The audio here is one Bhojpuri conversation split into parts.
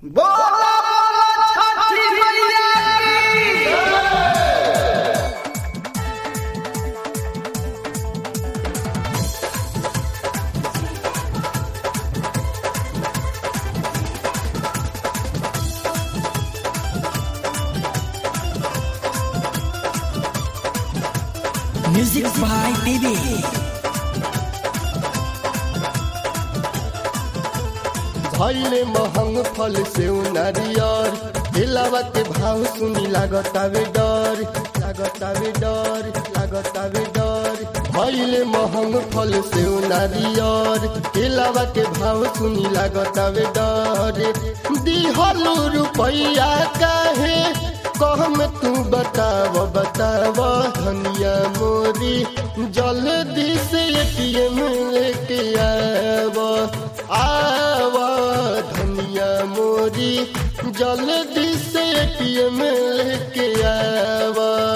बोला बोला छठी मैया की Music by Baby. भैले महंग फल से नारियर दिलावा के भाव सुनी लागतावे डर लागतावे डर लागतावे डर भैले महंग फल से नारियर दिलावा के भाव सुनी लागतावे डर दिहलू रुपैया काहे कहम तू बताव बताव धनिया मोरी जल्दी से एटीएम लेके आव आव धनिया मोरी जल्दी से एटीएम लेके आव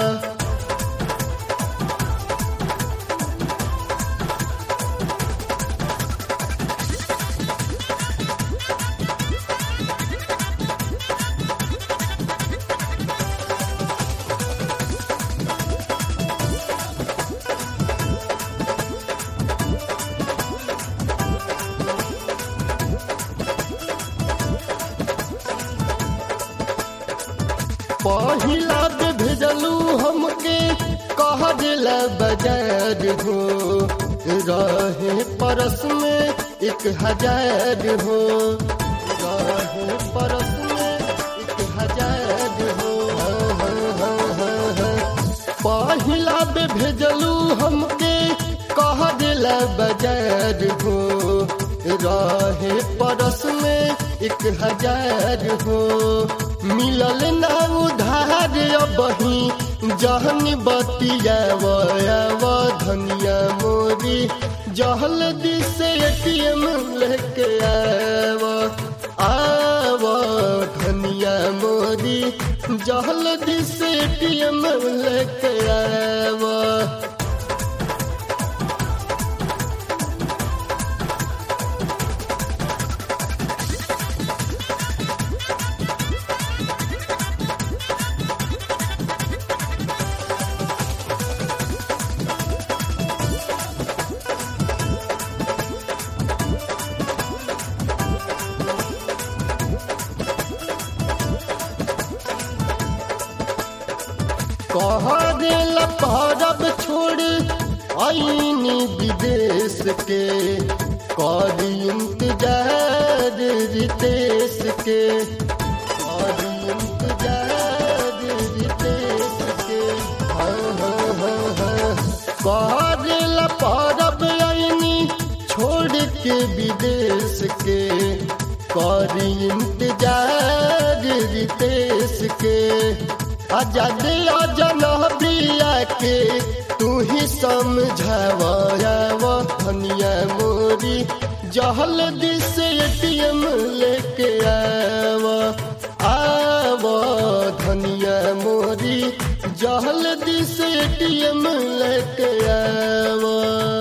पहिला पे भेजलू हमके कह दिला बाजार हो रहे परस में एक हजार हो रहे परस में एक हजार हो पहिला पे भेजलू हमके कह दिला बाजार हो रहे परस में एक हजार हो मिलल ना उधार बही जहन बतियाव धनिया मोरी जहल से एटीएम लेके आव आव धनिया मोरी जहल से एटीएम लेके आव कह दिल परब छोड़ आईनी विदेश के करी इंतजार रितेश के करी इंतजार रितेश के हाँ हाँ हाँ हाँ कह दिल परब आईनी छोड़ के विदेश के करी इंतजार रितेश के आजाद जनबिया के तू ही समझाव धनिया मोरी जहल दिस एटीएम लेके आव आव धनिया मोरी जहल दिस एटीएम लेके आव